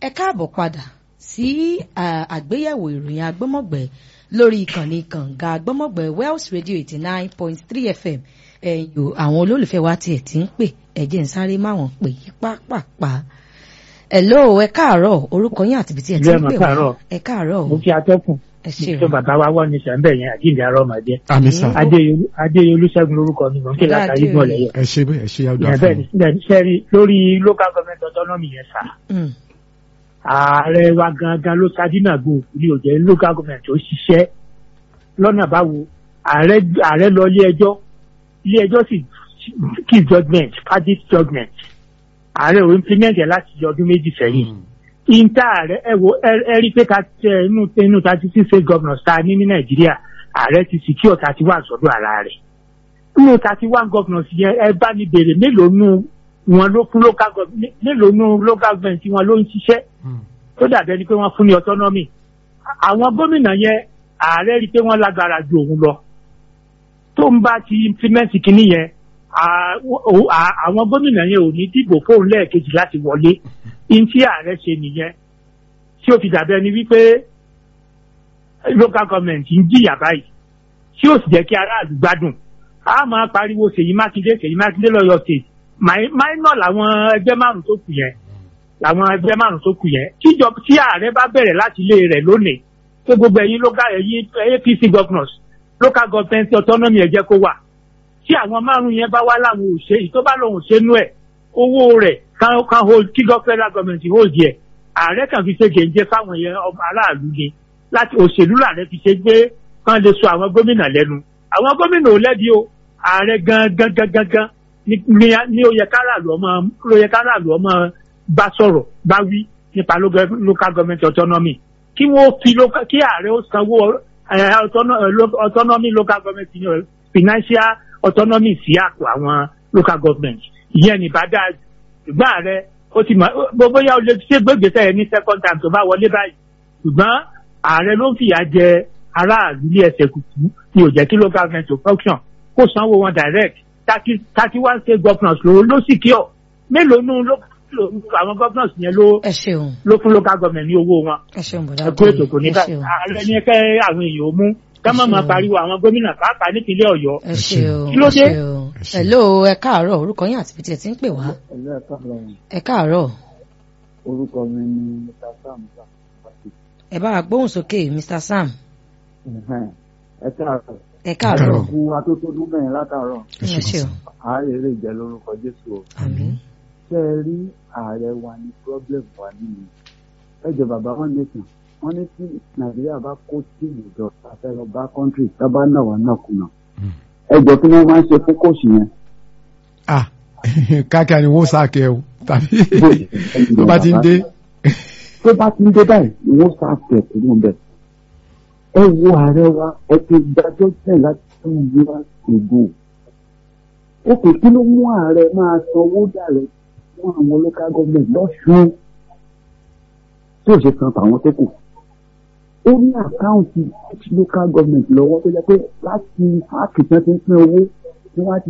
ẹ káàbọ̀ padà sí àgbéyẹ̀wò ìròyìn agbọ́mọ̀gbẹ́ lórí ìkànnì kànga agbọ́mọ̀gbẹ́ Wells Radio eighty nine point three FM ẹ̀yìn àwọn olólùfẹ́ wa tiẹ̀ ti ń pè ẹ̀jẹ̀ ń sáré máwọn pè yí pápápá. Hello ẹ káàárọ̀ orúkọ yín àti ibi tí ẹ ti ń pè wá ẹ káàárọ̀ mo fi atẹ́kùn ẹ ṣeun tó bàbá wa wọ́n ní sẹ́ńbẹ̀ yẹn àjíǹde arọ́ ọmọdé àmì sà adéyẹlú ṣẹ́gun lórúkọ mi mò ń kí látàrí bọ̀ lẹ́yìn ẹ ṣe bẹ́ẹ̀ ẹ ṣe àdúrà ìyẹn fún bẹ́ẹ̀ ni sẹ́rí lórí local government autonomy yẹn sà Mm, ààrẹ wa gangan ló sadínàgbò ní òjẹ́ local government tó ṣiṣẹ́ lọ́nà báwo ààrẹ ààrẹ lọ ilé ẹjọ́ ilé ẹjọ́ sì kí judgement verdict judgement ààrẹ ò implement ẹ̀ láti ọdún méjì sẹ́yìn ìta ààrẹ ẹ wo ẹ- ẹ rí i pé ká tẹ inú inú thirty six state governors ta ní ní nàìjíríà ààrẹ ti secure thirty one sọ́dọ̀ ara rẹ̀ nínú thirty one governors yẹn ẹ bá ní béèrè mélòó nù wọn ló fún local government mélòó nù local government wọn ló ń ṣiṣẹ́ tó dàbí ẹni pé wọ́n fún ní autonomy àwọn gómìnà yẹn ààrẹ rí i pé wọ́n lágbára ju òun lọ tó ń bá ti implement kínní yẹn à- o- à- àwọn gómìnà yẹn ò ní dìbò fóun lẹ́ẹ̀kejì láti wọlé in tí ààrẹ ṣe nìyẹn tí ó fi dàbí ẹni wípé local government ń jìyà báyìí tí ó sì jẹ́ kí aráàlú gbádùn a máa pariwo Ṣèyí Mákindé Ṣèyí Mákindé lọ́yọ̀ state minor làwọn ẹgbẹ́ márùn tó kù yẹn làwọn ẹgbẹ́ márùn tó kù yẹn tíjọ tí ààrẹ bá bẹ̀rẹ̀ láti ilé rẹ̀ lónìí pé gbogbo ẹ̀yin local ẹ̀yin APC governors local government autonomy ẹ jẹ́ kó wà tí àwọn márùn yẹn bá wá láwọn òṣè yìí tó bá lòun ṣe nú ẹ̀ owó rẹ̀ kan kan hold kí gọ federal government hold yẹ ààrẹ kan fi ṣe gèǹjẹ fáwọn yẹn ọmọ aráàlú ni láti òṣèlú làárẹ fi ṣe gbé kan lè sọ àwọn gómìnà lẹ́nu àwọn gómìnà ò lẹ́bi o ààrẹ gangan gangan gan ni ni- ni ó yẹ káràlú ọmọ ló yẹ káràlú ọmọ bá sọ̀rọ̀ bá wí nípa local local government autonomy kí wọ́n fi local kí ààrẹ ó sanwó eh, autono- eh, lo- autonomy local government you know, financial autonomy sí àpò àwọn local government ìyẹn ní bàdá ṣùgbọ́n ààrẹ ó ti mọ̀ bó- bóyá o lè ṣe gbégbèsè ẹ̀ ní second time tó bá wọlé báyìí ṣùgbọ́n ààrẹ ló ń fìyà jẹ aráàlú ní ẹsẹ̀ kùkú ni ò jẹ́ kí local government to function kó sanwó wọn direct thirty thirty one state governors ló ló sì kí ọ mélòó nù ló ló- àwọn governors yẹn ló ẹ ṣeun ló fún local government ní owó wọn ẹ ṣeun bọ̀dá ẹkú ètò kò ní ẹ bá ṣeun ààrẹ ní kẹ́ àwọn èèyàn ó mú ká má máa ṣeun. pariwo àwọn gómìnà pàápàá nípínlẹ̀ Ọ̀yọ́ ẹ ṣeun Kí ló ẹ dé? ṣeun hello ẹ káàárọ̀ orúkọ yín àti ibi tí ẹ ti ń pè wá ẹ̀lú ẹ̀ka lọ́rùn ẹ káàárọ̀ orúkọ mi ni mr sam sàkóso ẹ bá wa gbóhùn sókè Mr Sam ẹ káàárọ̀ ẹ káàárọ̀ kú atótódún mẹ́rin látàárọ̀ ẹ ṣeun ààrẹ lè jẹ́ lórúkọ jésù o àmín ṣé ẹ rí ààrẹ wa ní problem wa nínú ẹjọ bàbá wọn nìkan wọn ní tí nàìjíríà bá kó tí ìjọ afẹ́ lọ bá kọ́ńtírì tábà náà wà náà kùnà ẹjọ kí wọ́n máa ń ṣe fún kóòsì yẹn ah káàkiri ni wọ́n sáà kẹ́ o tàbí tó bá ti ń dé tó bá ti ń dé báyìí ni wọ́n sá tẹ̀ kúrò ń bẹ̀. ẹ wo ààrẹ wa ẹ ti dájọ́ tẹ̀ láti tún yíra ìgò. ó kò kí ló mú ààrẹ máa sanwó dàrẹ́ fún àwọn local government lọ́sùn tí ò ṣe san tàwọn tó kù. ó ní àkáǹtì local government lọ́wọ́ tó jẹ́ pé láti fáàkì tí wọ́n ti ń pín owó tí wọ́n á ti